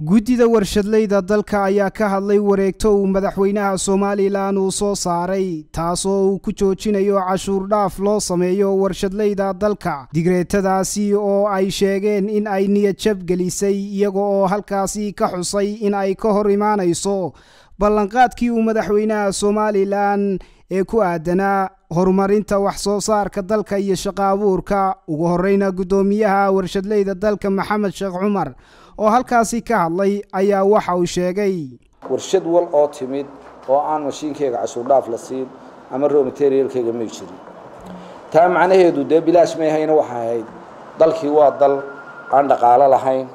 guddida warshadleyda dalka ayaa ka hadlay wareegto uu madaxweynaha somalilan uu soo saaray taasoo uu ku joojinayo cashuur dhaaf loo sameeyo warshadleyda dalka digreetadaasi oo ay sheegeen in ay niyadjab gelisay iyaga oo halkaasi ka xusay in ay ka hor imaanayso ballanqaadkii uu madaxweynaha somalilan ee ku aadanaa horumarinta wax soo saarka dalka iyo shaqo abuurka ugu horeyna guddoomiyaha warshadleyda dalka maxamed sheekh cumar oo halkaasi ka hadlay ayaa waxa uu sheegay warshad wal oo timid oo aan mashiinkeyga cashuur dhaaf la siin ama row materialkeyga may jirin taa macnaheedu dee bilaash may hayna waxay ahayd dalkii waa dal aan dhaqaalo lahayn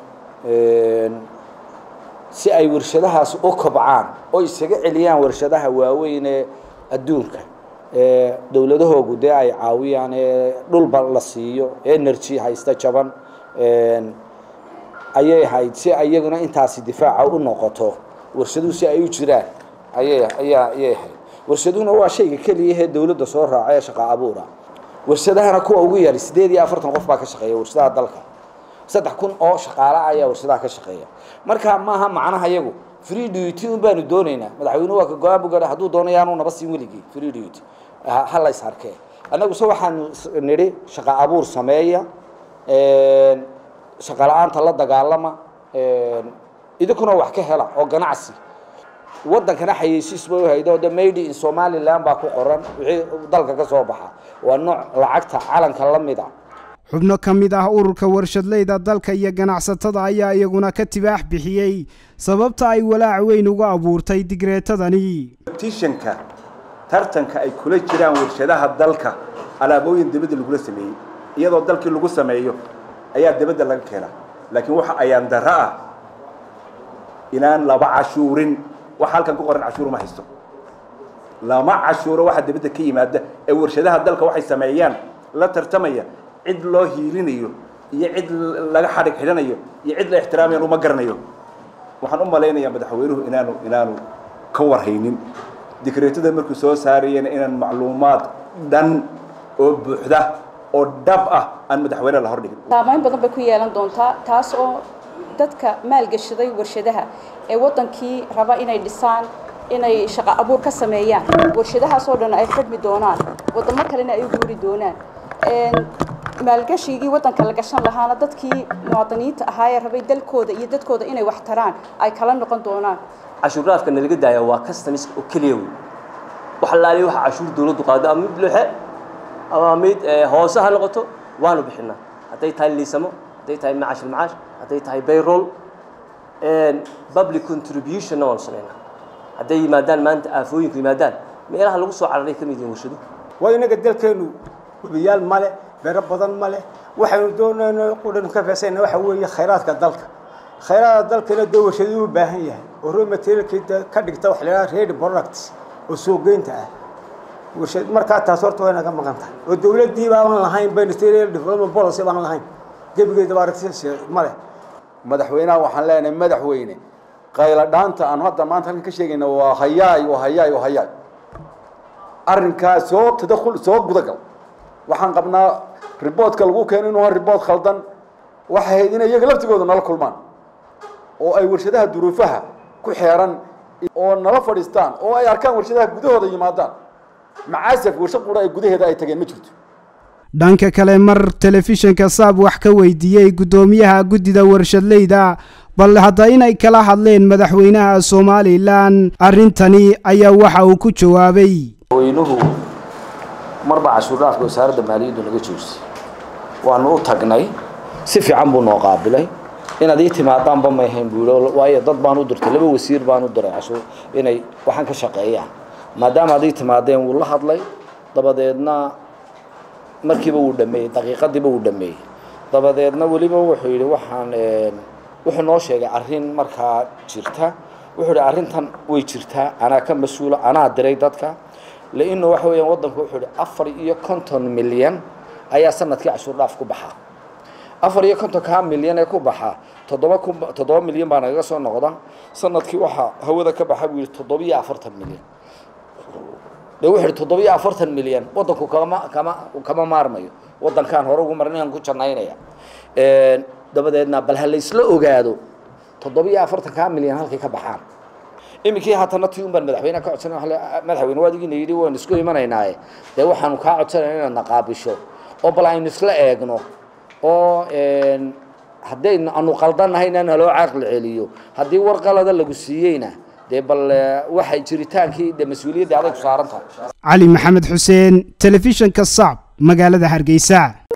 si ay warshadahaas u kobcaan oo isaga celiyaan warshadaha waaweyn ee adduunka ee dowladahoogu dee ay caawiyaan ee dhulba la siiyo energy haysta jaban ayay ahayd si iyaguna intaasi difaaca u noqoto warshaduhu si ay u jiraan ayay ayaa ayay ahayd warshaduhuna waa shayga keliya ee dowladda soo raaca ee shaqa abuura warshadahana kuwa ugu yari sideed iyo afartan qof baa ka shaqeeya warshadaha dalka saddex kun oo shaqaale ayaa warshadaha ka shaqeeya marka maaha macnaha iyagu free duty un baanu doonaynaa madaxweynuhu waa ka go-aan bu gaadha hadduu doonayo aanu naba siin weligii free duty ha la is arkee annagu se waxaanu nidhi shaqa abuur sameeya shaqa la-aanta la dagaalama idinkuna wax ka hela oo ganacsi waddankana xayeysiis bay uhaydo de made in somaliland baa ku qoran wixii dalka ka soo baxa waa nooc lacagta calanka la mid a xubno ka mid ah ururka warshadleyda dalka iyo ganacsatada ayaa iyaguna ka tibaax bixiyey sababta ay walaac weyn uga abuurtay digreetadani tishanka tartanka ay kula jiraan warshadaha dalka alaabooyin dibadda lagula sameeyey iyadoo dalkii lagu sameeyo ayaa dibadda laga keenaa laakiin waxa ayaan darro ah inaan laba cashuurin waxa halkan ku qoran cashuur ma haysto lama cashuuro waxa dibadda ka yimaada ee warshadaha dalka waxay sameeyaan la tartamaya cid loo hiilinayo iyo cid laga xadhig xidhanayo iyo cid la ixtiraamayan uma garanayo waxaan u malaynayaa madaxweynuhu inaanu inaanu ka warhaynin dikreetada markuu soo saarayena inaan macluumaad dhan oo buuxda oo dhab ah aan madaxweyne la hordhigin saamayn badan bay ku yeelan doontaa taas oo dadka maalgashaday warshadaha ee waddankii raba inay dhisaan inay shaqo abuur ka sameeyaan warshadahaas oo dhan ay xidhmi doonaan waddamo kalena ay u guuri doonaan maalgashigii waddanka la gashan lahaana dadkii muwaadiniinta ahaa ee rabay dalkooda iyo dadkooda inay wax taraan ay kala noqon doonaan cashuurraafka nalaga daaya waa customs oo keliya wey wax laali waxa cashuur dawladdu qaado ama mid luxe ama mid hoose ha noqoto waanu bixinaa hadday tahay liisamo hadday tahay macaash almacaash hadday tahay bayroll public contributionna waanu samaynaa hadday yimaadaan maanta aafooyinku yimaadaan meelaha lagu soo cararay ka mid yihiin warshadu waa inaga dalkeenu hubiyaal male beero badan ma leh waxaynu doonayno qudhanu ka feesayna waxa weeye khayraadka dalka khayraadka dalkana dee warshaduu u baahan yahay oo raw materialkii ka dhigta waxa la yidhaha ready products oo suuqgeynta ah warshad markaa taas horta way naga maqan tahay oo dawladdii baaban lahayn industrial development policy baan lahayn gebigeedaba aragti ma leh madaxweynaha waxaan leenahay madaxweyne qayla dhaanta aan hadda maanta halkan ka sheegayna waa hayaay oo hayaay oo hayaay arrinkaas soo tadakhul soo gudagal waxaan qabnaa riboodka lagu keeno inuu ha ribood khaldan waxay ahayd inay iyaga laftigooda nala kulmaan oo ay warshadaha duruufaha ku xeeran oo nala fadhiistaan oo ay arkaan warshadaha gudahooda yimaadaan macaasaf warshad qura ay gudaheeda ay tageen ma jirto dhanka kale mar telefishinka saab wax ka weydiiyey guddoomiyaha guddida warshadleyda bal hadda inay kala hadleen madaxweynaha somalilan arrintani ayaa waxa uu ku jawaabay marba cashuur dhaafka wasaaradda maaliyaddu naga joojisay waanu u tagnay si fiican buu noo qaabilay inaad ii timaadaanba may ahayn buu yidhi waayo dad baan u dirtay laba wasiir baan u diray cashuur inay waxaan ka shaqeeyaan maadaama ad ii timaadeen wuu la hadlay dabadeedna markiiba wuu dhameeyey daqiiqadiiba wuu dhameeyey dabadeedna weliba wuxuu yidhi waxaan wuxuu noo sheegay arrin markaa jirta wuxuu yidhi arrintan way jirtaa anaa ka mas-uula anaa diray dadka laino waxa weeyaan waddanku wuxuu ihi afar iyo konton milyan ayaa sanadkii cashuur dhaaf ku baxaa afar iyo kontonkaa milyan ee ku baxaa toddoba ku toddoba milyan baa nagaga soo noqda sanadkii waxaa hawada ka baxa buu yihi toddoba iyo afartan milyan de wuxuu ihi toddoba iyo afartan milyan waddanku kama kama kama maarmayo waddankaan hore ugu marin inaan ku jannaynaya dabadeedna bal ha laysla ogaado toddobiyo afartankaa milyan halkay ka baxaan iminkii haatana tii un baan madaxweyneha ka codsanay madaxweyne waad igiina yidhi waynu isku imanaynaaye dee waxaanu kaa codsanayna inaad na qaabisho oo bal aynu isla eegno oo haddaynu anu qaldanahayna naloo caqli celiyo haddii war qalada lagu siiyeyna dee bal waxay jiritaankii de mas-uuliyadda aday ku saaran tahay cali maxamed xuseen telefishinka sacb magaalada hargeysa